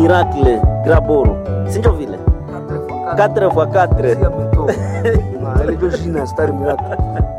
miracle graboro sinjo vile 4 fois 4 ile ndio jina Star Miracle.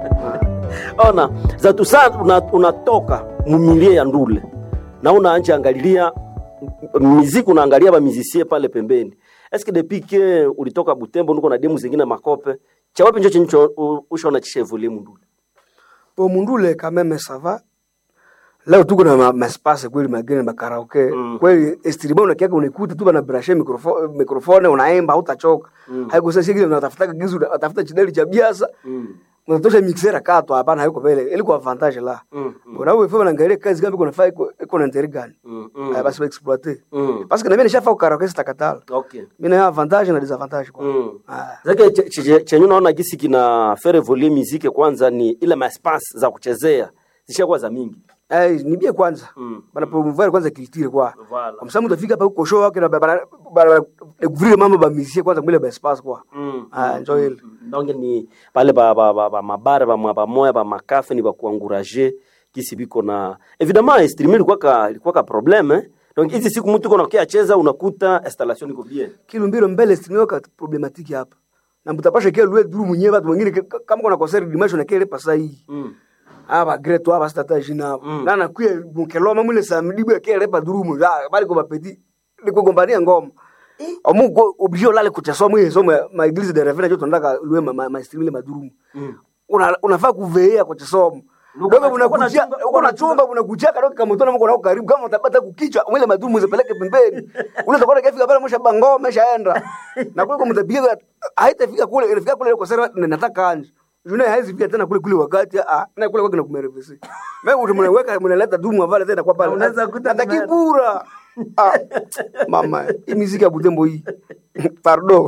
ona zatu saa una- unatoka mumilie ya ndule na unaanja angalilia miziki unaangalia bamizisie pale pembeni eske depuis ke ulitoka butembo nuko na demu zingine makope chawapi njo chenye ushona chishevuli mundule Po mundule quand même ça va. Leo tuko na ma- maspace kweli mageni makaraoke. Mm. Kweli estriba unakiaka unaikuta tu bana brashe mikrofone mikrofone unaimba hautachoka. Haiko sasa shigile unatafuta gizu unatafuta chideli cha biasa. Unatosha mixera kato hapana haiko vile. Ili kwa avantage la. Mm, Bona wewe fema naangalia kazi kama kuna fai iko na intérêt gani. Mm, Ah, basi wa exploiter. Mm. Parce que na mimi nishafa karaoke sitakatala. okay Mimi na avantage na disavantage kwa. Mm. Ah. zake che- che- chenye unaona gisi kina fere volie muziki kwanza ni ile maspace za kuchezea zishakuwa za mingi Eh, nibie kwanza. Mm. Bana promouvoir kwanza culture kwa. Voilà. Kwa sababu utafika hapa huko show wake na bana bana découvrir mambo ba musique kwanza mwile ba espace kwa. Mm. Ah, enjoy ile. donc ni pale ba, ba, ba, ba mabare ba mwa- bamoya ba makafe ni bakuanguraje kisi biko na évidemment streamer ilikuwa ka ilikuwa ka problème eh? donc hizi siku mtu uko nakia cheza unakuta installation iko bien Kilumbiro mbele stream ka problematiki hapa. Na mtapasha kile lue duru mwenyewe watu wengine ke- kama kuna concert dimanche na kile pasa hii. mm. Aba great hapa sita jina hapo. Mm. Na na kuye mkeloma mwile samedi bwa kile pa duru mu. Ah, bali kwa bapeti. Ni kugombania ngoma. Omu ko obligé olale kuchaswa mwe somo ma église de reverend jo tondaka lue ma, ma, ma stream ile madurumu. Mm. una unafaa kuveea kwa chisomo Uko dogo na- uko na unakuja chumba- uko na chumba unakuja kadogo kama mtona mko nako karibu kama utapata kukichwa mwile madumu zipeleke pembeni ule utakuwa kafika pale msha bango meshaenda na kule kumtapiga haitafika kule inafika kule kwa sera nataka anje Juna haizi pia tena kule kule wakati ah na kule kwake na kumerevesi. Mimi mtu mnaweka mnaleta dumu avale tena kwa pale. Unaweza kuta nataki kume- bura. Ah mama hii muziki ya Butembo hii. Pardon.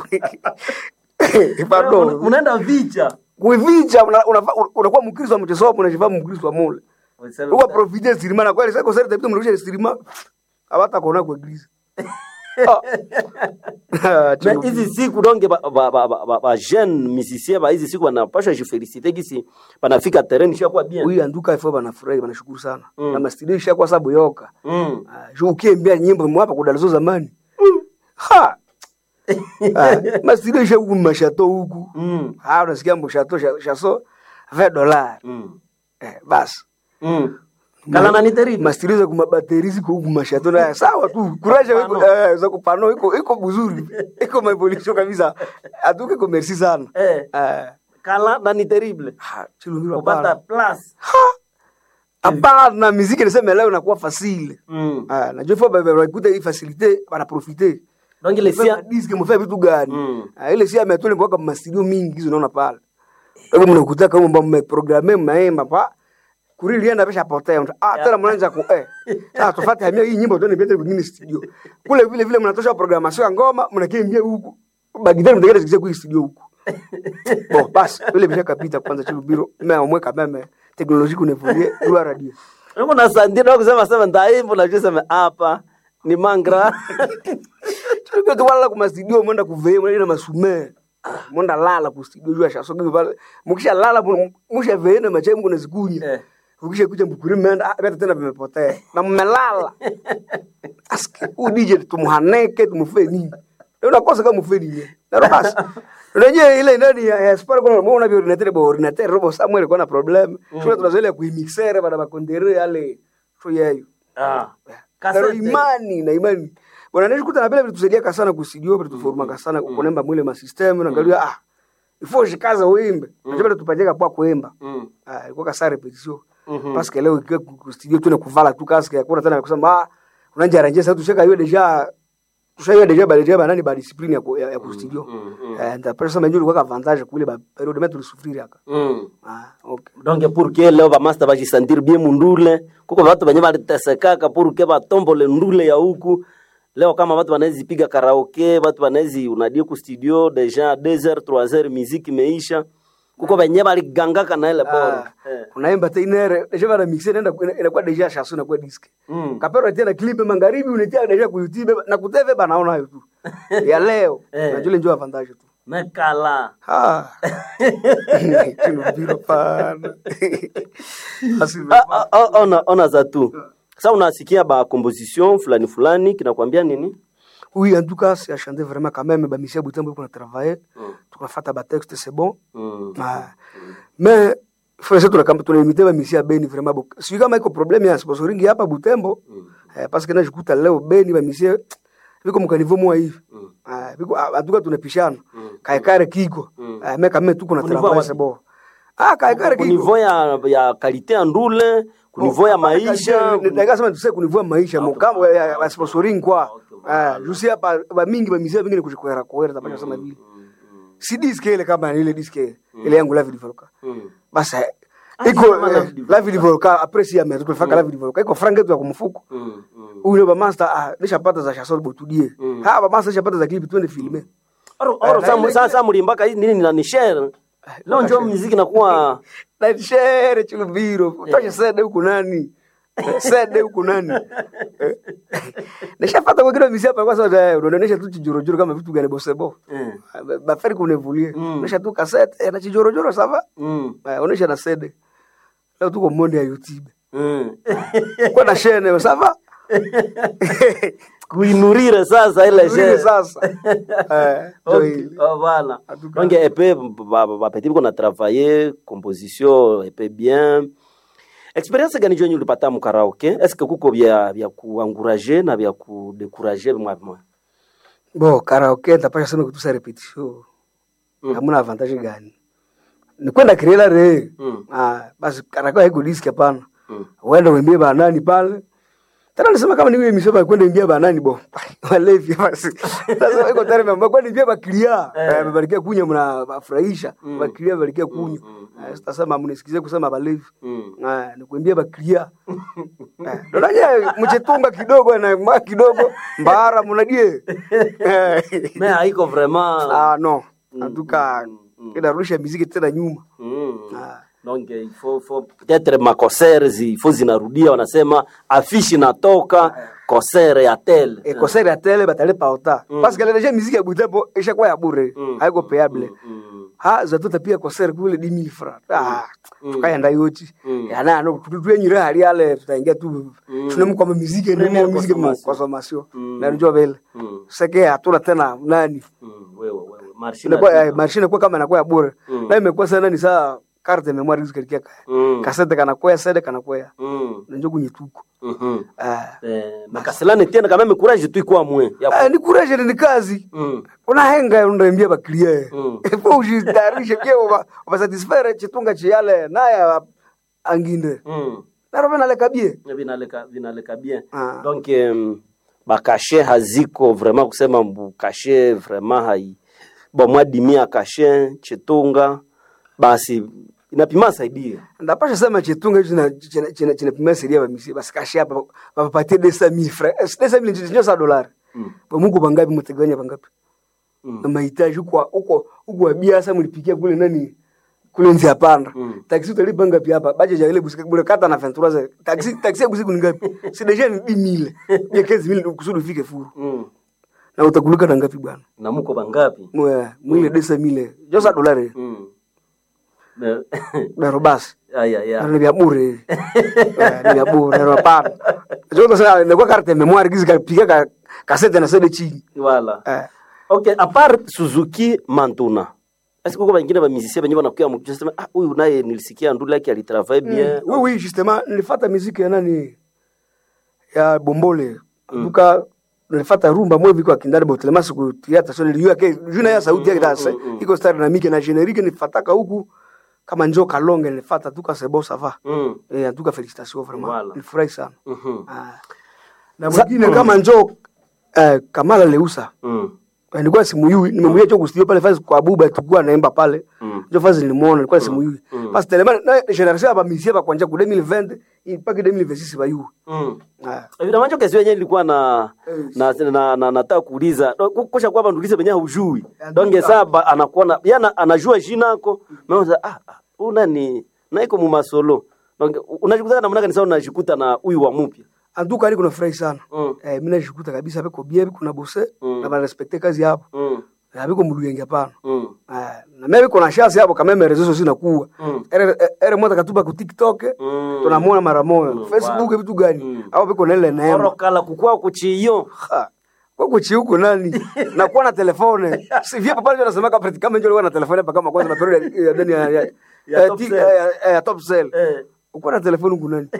Pardon unaenda vicha kuivicha una- unafaa- unakuwa mkristo wa mchezo wapo unajivaa mkristo wa mule uko profite sirima na kweli sasa sasa tabia mrudisha sirima abata kuona kwa eglise Ah, na hizi siku donge ba, ba, ba, ba, ba, ba jeune musicien ba hizi siku wanapasha jifelicite gisi banafika terrain ishakuwa bien huyu anduka ifo banafurahi banashukuru sana Mm. na mastudio ishakuwa sababu yoka mm. Ah, juu ukiembea nyimbo mwapa kudalizo zamani ha Ah, mastudio ishakuwa mashato huku Mm. ah unasikia mbo shato sha- shaso 20 dollars Mm. eh basi Mm. kala nani terrible mastiriza kuma bateri ziko huku mashato na sawa tu kuraja iko Kupano. eh, za kupano iko iko buzuri iko maevolution kabisa atuke iko merci sana eh eh kala nani terrible ha chilungiro kupata hapana plus hapana muziki niseme leo inakuwa facile mm. ah na jofo ba ba kuta hii facilité bana profiter donc ile sia sia diske mfanya vitu gani Mm. ah ile sia ametole kwa kama studio mingi hizo unaona pale Hebu mnakuta kama mbona mmeprogramme mnaimba pa kurilienda pesha potea mtu ah tena mnaanza ku eh sasa tufate hamia hii nyimbo tuone pete kwingine studio kule vile vile mnatosha programmation ya ngoma mnakimbia huku bagidani mtakenda sikia kwa studio huku bon basi vile bisha kapita kwanza chilo biro mimi amweka meme teknolojia kunevulie kwa radio niko na sandira kusema sema ndaimbo na sema hapa ni mangra Tulikuwa tuwala kuma studio mwenda kuvee mwenda na masume. Mwenda lala ku studio jua shasoga pale. Mukisha lala musha vee na machai mko nazikunya. Eh. Ukisha kuja mbukuri menda ah beta tena vimepotea. Na mmelala. Aski u DJ tumuhaneke tumufe nini? Ndio unakosa kama mufe nini? Na basi. Unajua ile ndani ya ya sport kuna mbona vile ordinateur bo ordinateur robo Samuel kuna problem. Sio tunazoelea kuimixere bana bakondere yale. So yeyo. ah Karo kasete imani na imani. Bwana ndio kuta na vile vitusaidia sana kusidio vitu forma sana kunemba mwile ma system na ngalia ah. Ifo shikaza uimbe. Unajua tupajeka kwa kuimba. mm. Ah ilikuwa kasa repetition. Mhm. Parce que leo ikiwa ku studio tu na kuvala tu kaske hakuna tena kusema ah unanja arrange sasa tushaka hiyo deja tushaiyo deja ba deja ba nani ba discipline ya ku- ya, ya ku studio. mm, mm. Eh ndio pesa mjuri kwa avantage kule ba periode metu lusufiri aka. mm. Ah okay. donc pour que leo bamaster bajisentir bien mundule kuko batu benye balitesekaka pour que batombole ndule ya huku leo kama batu banawezi piga karaoke batu banawezi unadie ku studio deja 2h 3h muziki imeisha kuko benye baligangaka na ile bora Ah, eh. unaimba tena deja bana mixer inaenda inakuwa deja shasu na kwa disc. mm. kapero tena clip magharibi unetia deja ku YouTube na kuteve bana naona hayo tu ya leo Eh. na jule njoo avantage tu mekala ah kino biro pana basi Ah, ah, ah, ona, ona za tu sa unasikia ba composition fulani fulani kinakwambia nini oui en tout cas c'est à chanter vraiment quand même ba misia butembo kuna travailler Mm. tunafata ba texte c'est bon Mm. Ah. mais frère tuna kama tunaimite ba misia beni vraiment bo sio kama iko problème ya sponsoring hapa butembo eh, parce que najikuta leo beni ba misia viko mkanivo mwa hivi Mm. ah viko ah, en tout cas tunapishana Mm. kaikare kiko Mm. ah mais quand même tuko na Kunivo travailler wapi? c'est bon ah kaikare kiko kunivou ya, ya kalite ya ndule kunivou ya maisha ndakasema tuse kunivua maisha mukamo ya ya sponsoring kwa ah jusi hapa ba mingi ba misia vingine kushikwera kwera tapasha sema vile si diske ile kama ile diske ile yangu la vidivoloka Mm. basi Ah, iko kama la eh, vidivoloka. la vidivoloka après si ametu tulifaka la vidivoloka iko franga yetu ya kumfuko Mm. Mm. ule ba master ah nishapata za shasol botudie ha ba master nishapata za clip twende filme Oro, oro, Ah, sa- ile- sa- sa mulimbaka hii nini na nishere leo njo muziki nakuwa na shere chulubiro tosha sede huku nani sede huku nani Eh. nishapata kwa kile misia pa kwa sababu unaonesha tu chijorojoro kama vitu gani bosebo Mm. baferi kunevulie Mm. unaisha tu kasete na chijorojoro sava Mm. unaisha na sede leo tuko monde ya youtube Mm. kwa na shene sava kuinurire sasa ile Tulie shere sasa eh ndio Okay, hili. oh, voilà. En tout cas. Donc, epe bapeti biko na travailler composition epe bien experience gani jonyi ulipata mu karaoke est ce que kuko vya vya kuencourager na vya kudekurager mwa mwa bo karaoke tapasha sema kutusa repetition Mm. hamuna avantage gani ni kwenda kirela re Mm. ah basi karaoke haiko disk hapana Mm. uende uimbie banani pale tena nisema kama niwe misema kwenda imbia banani bo walevi basi sasa iko tayari mambo kwenda imbia bakilia eh barikia kunya mna bafurahisha bakilia barikia kunya Eh, sitasema mnisikize kusema balevi Mm. ah ni kuimbia bakilia eh ndo nanye mchetunga kidogo na mwa kidogo mbara mnadie Eh. mais haiko vraiment ah no antuka inarudisha miziki tena nyuma Mm. Ah. donc il faut, faut peut-être makosere zi faut zinarudia wanasema afishi natoka kosere ya tel e concert ya tele batalipa ota parce que déjà musique ya butembo ishakuwa ya bure Mm. haiko payable Mm. ha zatuta pia concert kule 10000 francs ah tukaenda yoti Mm. yana no tutuenyire hali yale tutaingia tu tunamko muziki ndio Première muziki mu consommation. consommation Mm. na ndio vile Mm. sasa hatuna tena nani Mm. wewe wewe marshi inakuwa mashine kwa kama inakuwa ya bure Mm. na imekuwa sana ni saa carte de mémoire zikalikia Mm. kasete kana kwa sede kana kwa Mm. ndio kunyituko Mhm. ah Eh, makaselani tena kama me courage tu ikwa mwe ya Ah, ni courage ni kazi Mm. unahenga unaimbia bakilia Mm. ifo ujitayarishe pia uba ubasatisfaire chitunga chiyale naye anginde Mm. naro venalekabie vinaleka vinaleka bien Ah. donc um, bakashe haziko vraiment kusema mbu kashe vraiment hai bon mwadimia kashe chitunga basi inapima saidia ndapasha sema chitunga hicho china- china- china- chinapimia seria bamisi basi kashi hapa bapapatie desa mil francs desa mil ndio sa dollar Mm. bamuko bangapi mteganya bangapi Mm. na mahitaji huko huko huko biasa mlipikia kule nani kule nzi hapanda Mm. taxi utalipa ngapi hapa baje ya ile busika bure kata na 23 za taxi taxi ya busiku ni ngapi si deja ni 10000 ya 15000 kusudi ufike furu Mm. na utakulika na ngapi bwana na muko bangapi mwe mwile desa mile josa dolari mm. Ne- na basi aya ya ni vya bure hivi Eh, ni vya bure na hapana joto sasa inakuwa carte de memoire gizi kapiga ka kasete na sede chini voilà eh ok a part suzuki mantuna est-ce que kuko bengine bamisicien benye banakuya mukisema ah huyu naye nilisikia ndule yake alitravaille bien oui oui justement nilifata muziki ya nani ya bombole duka nilifata rumba mwe viko akindani botelema siku tiata so niliyo ke juna ya sauti yake dasa iko star na mike na generique nifataka huku kama njo kalonge nilifata tuka sebo sava mm. eh tuka félicitations vraiment Voilà. nilifurahi sana Mhm. ah. na mwingine kama njo eh, Kamala Leusa Mm. Eh, nilikuwa simuyui nimemwia cho kustudio pale fasi kwa buba tukua naimba pale Mm. ndio fasi nilimuona nilikuwa simuyui Mm. basi telema na generation aba misia ba kwanja ku 2020 mpaka 2026 ba yu Mm. ah Evidemment hiyo kesi yenyewe ilikuwa na Eh. na na na nataka kuuliza No, ku- kusha kwamba ndulize benye hujui. Ya, Donc nduka. saba anakuona yana anajua jina yako. Naona ah ah, una ni na iko mu masolo. Donc unajikuta namna gani sasa unajikuta na huyu wa mpya. anduka ni kuna furahi sana Mm. eh mimi najikuta kabisa beko bie kuna bose Mm. na ba respecte kazi hapo Mm. na biko muluyenge hapana Mm. eh na mimi kuna chance hapo kama mimi rezo sina kuwa Mm. ere ere mota katuba ku TikTok Mm. tunamuona mara moja Mm, Facebook wow. vitu gani Mm. au biko na ile neema Oro kala kukua kuchiyo. Ha. kwako chiuko nani nakuwa na telefone si vya papa ndio anasema kama kama ndio alikuwa na telefone hapa kama kwanza na period ya deni ya ya Ya ya Top ti- Cell. ya- ya top cell Eh. uko na telefone huko nani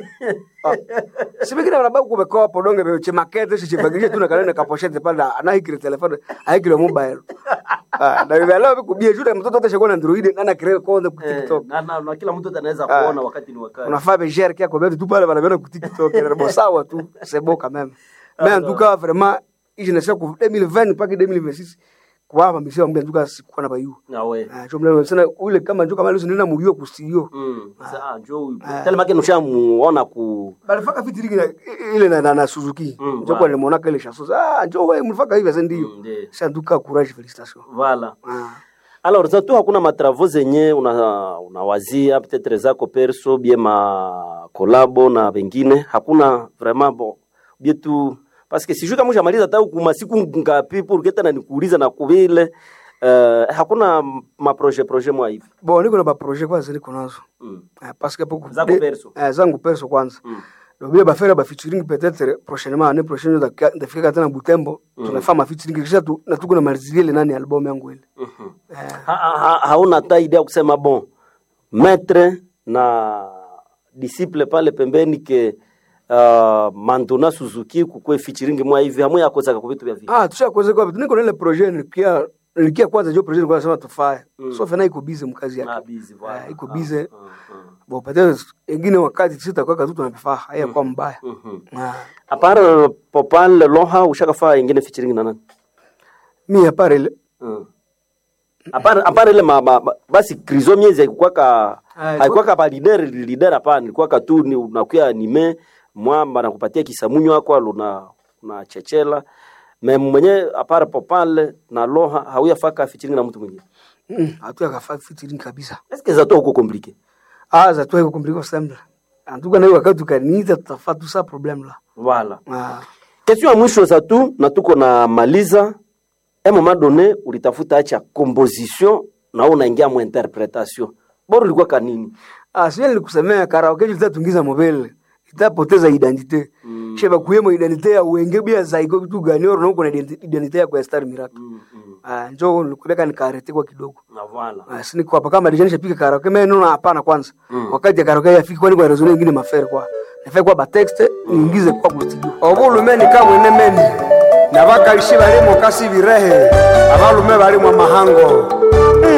ah. si bikira baba kubekoa hapo donge be chemakete si chibagisha tu na kalenda kaposhete pale na hikire telefone hikire mobile ah na vile leo kubia juu mtoto atashakuwa na android na na kire kwanza ku Eh, tiktok na, na, na kila mtu anaweza Ah. kuona wakati ni wakati unafaa bejere kia kwa betu tu pale wanaviona ku tiktok na bo sawa tu c'est beau quand même mais en tout cas vraiment je ne sais que 2020 pas que 2026 kwa hapa mimi mbia nduka sikuwa na bayu na we ah cho mleo sana ule kama nduka mali nina muyio ku studio mm. Sasa njoo huyu. Tell make nushamuona ku balifaka fitiri na ile na, na, na Suzuki Mm, ndio kwa wow. nimeona kile shaso ah njoo wewe mlifaka hivi sasa ndio Mm, ndiyo. sasa nduka courage félicitations vala ah alors za tu hakuna matravaux zenye una unawazia peut-être zako perso bie ma kolabo na wengine hakuna vraiment bon bie tu parce que sijui kama ushamaliza hata huku masiku ngapi pour que tena nikuuliza na kuvile uh, hakuna ma projet projet mwa hivi bon niko na ba projet kwanza niko nazo mm. ah parce que pour Zako perso. eh zangu perso kwanza mm. Donc bien bafera ba featuring peut-être prochainement année prochaine ndafika tena Butembo tunafanya ma featuring kisha tu na tuko na malizilia ile nani album yangu ile Mhm. eh ha, ha, ha, hauna hata idea kusema bon maître na disciple pale pembeni ke uh, Mantuna Suzuki kukwe featuring mwa hivi hamwe yakozaka ku vitu vya vile ah tusha kuweza kwa niko na ile projet nilikia nilikia kwanza hiyo projet nilikuwa nasema tufae so fena iko busy mkazi Ah, yake busy, voilà. Eh, iko Ah, busy ah, ah. bon peut-être ingine wakati sita kwa katu tunapifaa haya kwa mbaya Mhm. ah apart popal loha ushakafaa ingine featuring na nani mi apart ile mm. apart apart ile ma, ma, ma, basi krizo miezi haikukwaka Ah, haikukwaka ba leader leader hapana ilikuwaka tu ni unakuya anime mwamba nakupatia kisamunyo wako aluna na chechela me mwenye apart popal na loha hauyafaka featuring na mtu mwingine mm, hatu yakafaa featuring kabisa est-ce que zato huko compliqué ah za tu iko compliqué semble antuka na hiyo wakati tukaniita tutafaa tu sa problem la voilà ah question ya mwisho za tu na tuko na maliza un moment donné ulitafuta acha composition na wewe unaingia mu interpretation bora ilikuwa kanini Ah, sio nilikusemea karaoke itatungiza mobile itapoteza identite mm. sheba kuyemo identite ya wenge bia zaiko vitu gani oro nuko na identi- identite ya kwa Star Miracle mm, mm. ah njoo nikuleka nikarete kwa kidogo na voilà ah sini kwa hapa kama dijani shapika karaoke mimi nuna hapana kwanza mm. wakati ya karaoke yafiki kwani kwa rezoni nyingine mafere kwa nafai kwa ba text niingize kwa studio obulu meni kamwe ne meni nabakalishi balimo kasi birehe abalume balimo mahango